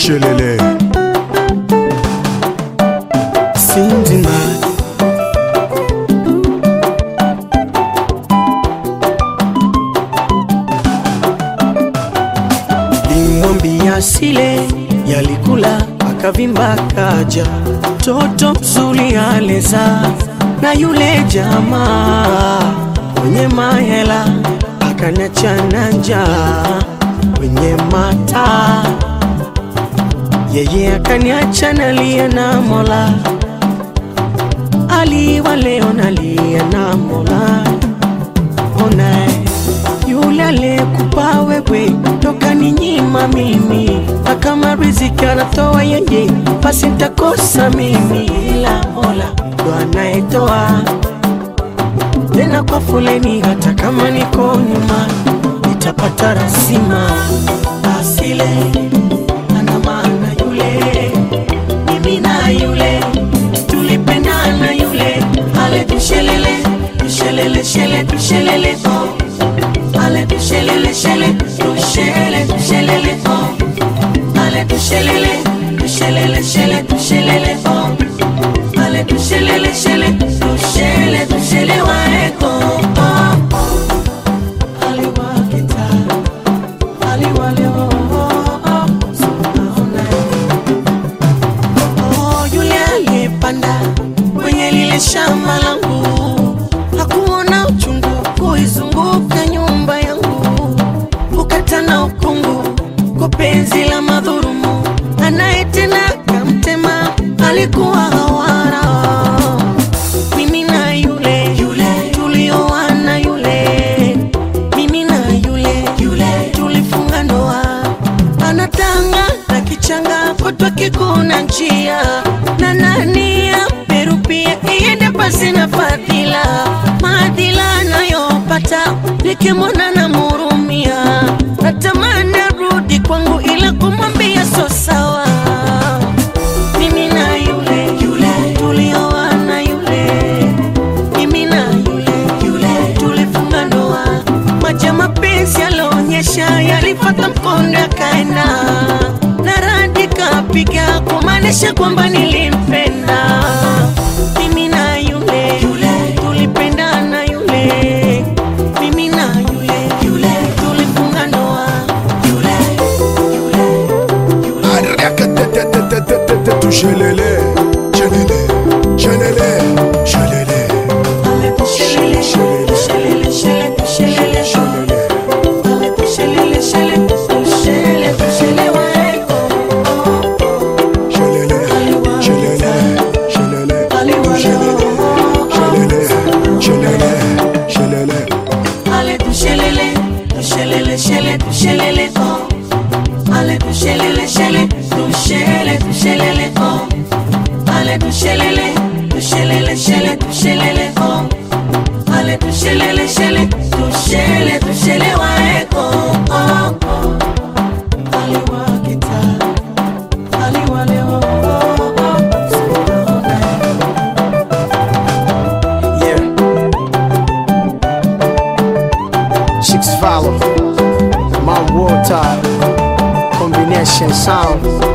Shelele Sindima limwambia sile yalikula akavimba kaja toto mzuri aleza na yule jamaa mwenye mahela akaniachana njaa kwenye mata yeye akaniacha nalia na mola aliwa leo nalia na mola onae yule aliyekupa wewe toka ni nyima mimi na kama riziki anatoa yeye basi ntakosa mimi ila mola ndo anayetoa tena kwa foleni hata kama niko nyuma nitapata rasima asile ana maana yule mimi na yule tulipendana yule ale tushelele tushelele shele tushelele oh ale tushelele shele tushele tushelele oh ale tushelele tushelele shele tushelele oh ale tushelele shele tushele tushele waeko oh, oh. aliwakita aliwale oh, oh, oh. Sunaona Oh, yule aliyepanda kwenye lile shamba langu hakuona uchungu kuizunguka nyumba yangu, kukata na ukungu kwa penzi la madhurumu, anayetenda kamtema alikuwa hawara. Mimi na yule yule tulioana yule, mimi na yule yule tulifunga ndoa, anatanga na kichanga kutwa kikuna njia na nani amerupia iende pasi na fadhila maadhila anayopata nikimwona na murumia natamani arudi kwangu ila kumwambia so sawa mimi na yule yule tulioana yule mimi na yule yule tulifunga ndoa maji ya mapenzi yalionyesha yalifata mkondo yakaenda na radi kapiga kumaanisha kwamba nilimpenda mimi na yule yule tulipendana yule mimi na yule yule tulifunga ndoa yule yule Arakatetetetetetetetu Shelele Shelele Shelele Shelele Ale tushelele, tushelele, shele, tushelele, Shelele Ale tushelele, shele, tushele, tushele waeko. Shelele Shelele Shelele Shelele Shelele Shelele Ale tushelele, tushelele, shele, tushelele, oh. Ale tushelele, shele, tushele, tushelele, oh. Ale tushelele, tushelele, shele, tushelele, oh. Ale tushelele, shele, tushele, tushele waeko, oh, oh. Aliwakita, aliwale, oh, oh, oh. Sinaona. Yeah. Chicks follow. My water. Combination sound.